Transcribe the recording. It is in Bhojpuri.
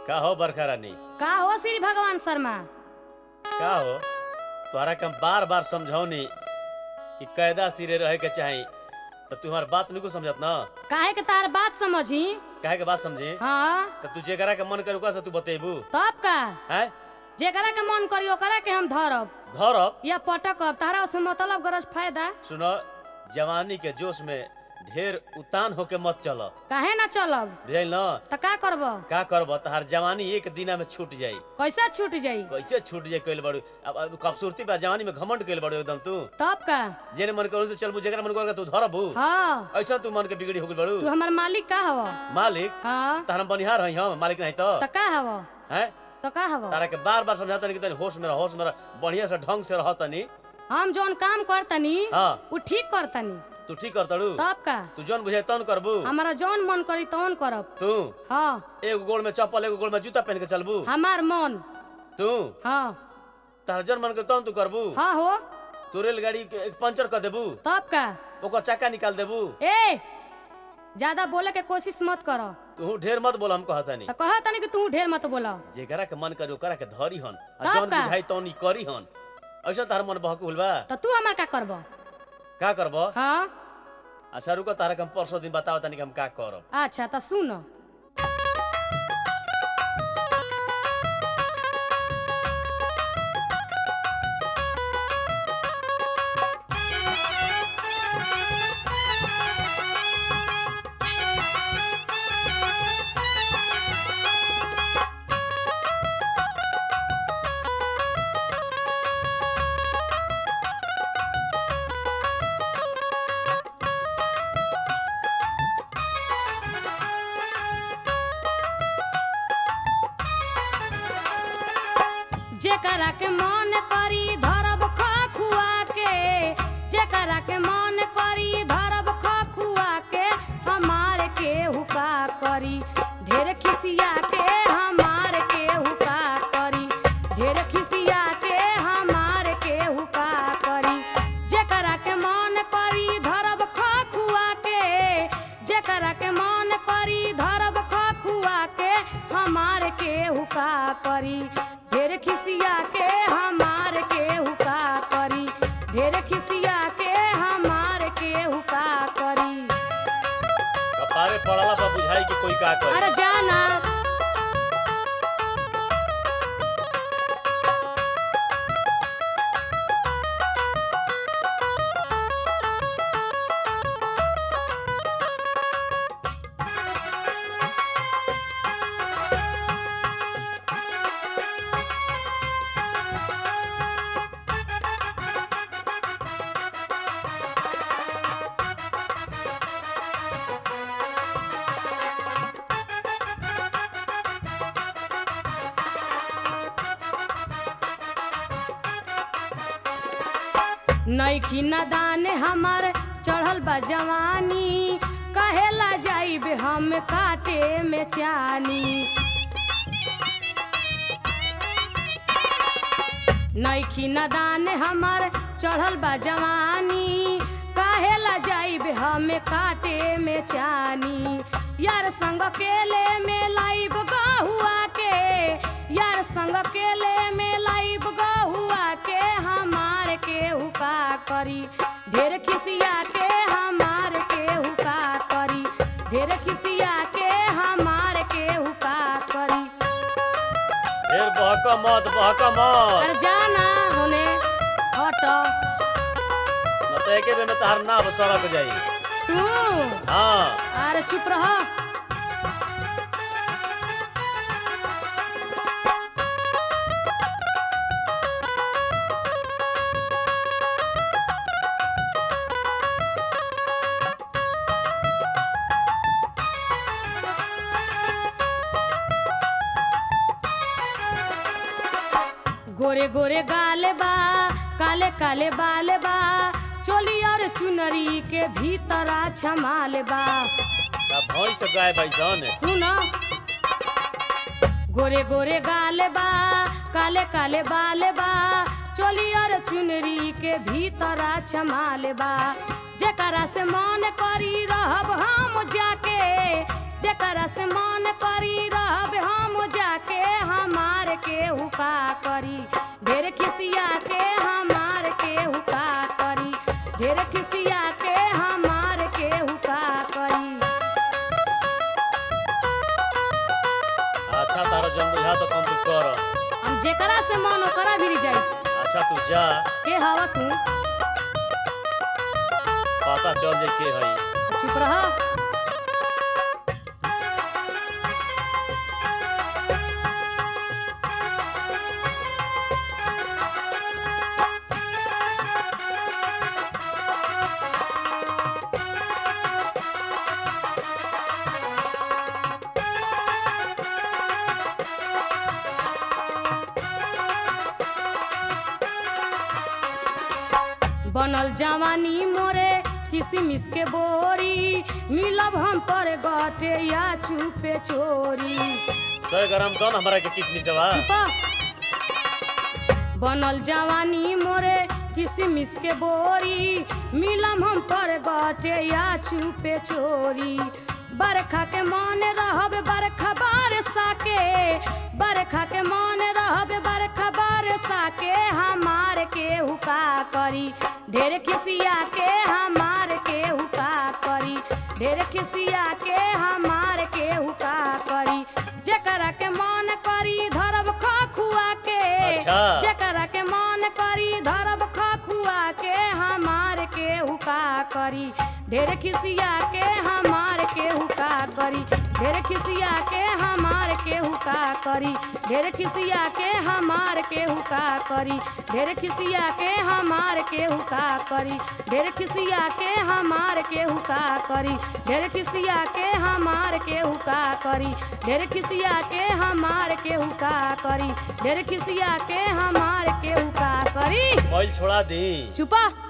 का हो बरखा रानी का हो श्री भगवान शर्मा का हो तोहरा के हम बार बार समझौनी कि कायदा सिरे रहे के चाही तो तू हमार बात नहीं को समझत ना काहे के तार बात समझी काहे के बात समझी हाँ तो तू जेकरा के मन करे ओकरा से तू बतेबू तब का हैं जेकरा के मन करी ओकरा के हम धरब धरब या पटकब तारा से मतलब गरज फायदा सुनो जवानी के जोश में ढेर उतान होके मत चल काहे ना चलब बुझल ना त का करब का करब तहार जवानी एक दिना में छूट जाई कैसे छूट जाई कैसे छूट जाई कइल बड़ू अब अब खूबसूरती बा जवानी में घमंड कइल बड़ू एकदम तू तब का जेने मन करू से चलबू जेकरा मन करू तू धरबू हाँ ऐसा तू मन के बिगड़ी हो गइल बड़ू तू हमार मालिक का हव मालिक हाँ तहरा बनिहार हई हम मालिक नहीं तो त का हव हैं त का हव तारा के बार बार समझाता नहीं कि तनी होश में रह होश में रह बढ़िया से ढंग से रह तनी हम जौन काम करतनी हाँ उ ठीक करतनी तू ठीक कर तड़ू तब का तू जौन बुझे तन करबू हमारा जौन मन करी तौन करब तू हाँ एगो गोड़ में चप्पल एगो गोड़ में जूता पहन के चलबू हमार मन तू हाँ तारा जौन मन करे तन तू करबू हाँ हो तू रेलगाड़ी के एक पंचर कर देबू तब का ओकर चक्का निकाल देबू ए ज्यादा बोले के कोशिश मत कर तू ढेर मत बोल हम कहता नहीं तो कहा तनी कि तू ढेर मत बोला जेकरा के मन करे ओकरा के धरी हन आ तब जौन का? बुझाई तौन ई करी हन ऐसा तार मन बहकुल बा तो तू हमार का करब का करब हाँ अच्छा रुको तारा के हम परसों दिन बताओ तनी कि हम का करब अच्छा तो सुन जेकरा के मन करी धरब खखुआ के जेकरा के मन करी धरब खखुआ के हमार के हुका करी ढेर खिसिया के हमार के हुका करी ढेर खिसिया के हमार के हुका करी जेकरा के मन करी धरब खखुआ के जेकरा के मन करी धरब खखुआ के हमार के हुका करी ढेर खिसिया के हमार के हुका करी ढेर खिसिया के हमार के हुका करी कपारे पड़ला पर बुझाई कि कोई का करे अरे जाना नईखी नदान हमार चढ़ल बा जवानी कहेला जाइबे हम काटे में चानी नईखी नदान हमार चढ़ल बा जवानी काहेला जाइबे हम काटे में चानी यार संग केले में लाइब गहुआ के यार संग केले में लाइब गहुआ के हमार के हुका करी ढेर खिसिया के हमार के हुका करी ढेर खिसिया के हमार के हुका करी ढेर बहका मत बहका मत अरे जाना होने हट न तो एके बेर में तहार नाव सड़क जाई तू हाँ अरे चुप रह गोरे गोरे गाल बा काले काले बाल बा चोली और चुनरी के भीतरा छमाल बा का भैंस गाय बैसन सुन गोरे गोरे गाल बा काले काले बाल बा चोली और चुनरी के भीतरा छमाल बा जेकरा से मन करी रहब हम जाके जेकरा से मन करी रहब हम जाके जौन बुझा तो तुम तू कर हम जेकरा से मन ओकरा भी जाई अच्छा तू जा के हवा तू पता चल जाए के हई चुप रह बनल जवानी मोरे किसमिस के बोरी मिलब हम पर गटे या चुपे चोरी सौ ग्राम दो ना हमारा के किसमिस बा चुपा बनल जवानी मोरे किसमिस के बोरी मिलम हम पर गटे या चुपे चोरी बरखा के मन रहब बरखा बारसा के बरखा के मन रहब बरखा बारसा के हमार के हुका करी ढेर खिसिया के हमार के हुका करी ढेर खिसिया के हमार के हुका करी जेकरा के मन करी धरब खखुआ के अच्छा। जेकरा के मन करी धरब खखुआ के हमार के हुका करी ढेर खिसिया के हमार के हुका करी ढेर खिसिया के हमार के हुका करी ढेर खिसिया के हमार के हुका करी ढेर खिसिया के हमार के हुका करी ढेर खिसिया के हमार के हुका करी ढेर खिसिया के हमार के हुका करी ढेर खिसिया के हमार के हुका करी ढेर खिसिया के हमार के हुका करी ऑयल छोड़ा दी चुपा